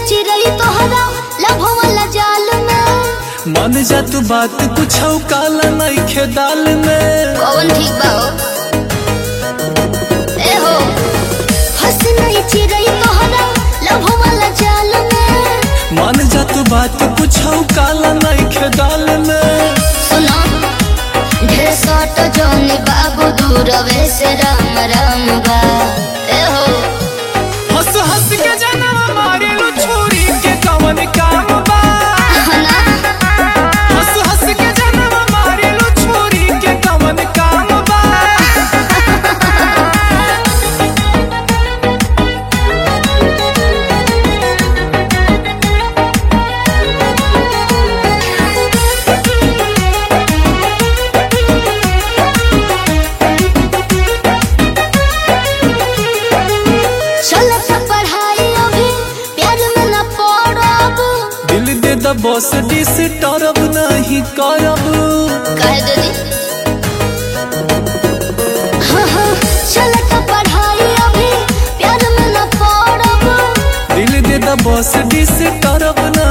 चिरई तोहरा लभ वाला जाल में मन जा तू बात कुछ काला नइखे दाल में कौन ठीक बा हो? ए हो फंस नहीं चिरई तोहरा लभ वाला जाल में मन जा तू बात कुछ काला नइखे दाल में सुनो ढेर सट जोनी बाबू दूरवे से राम राम बा ए हो हंस हंस के जनम मारे लो छोरी के कवन काम बा ना हंस हंस के जनम मारे लो छोरी के कवन काम बा चलत पढ़ाई अभी प्यार में न पड़ब दिल दे द बॉस डिस टरब नहीं करब कह दे दी हाँ हाँ चलत पढ़ाई अभी प्यार में न पड़ब दिल दे द बॉस डिस टरब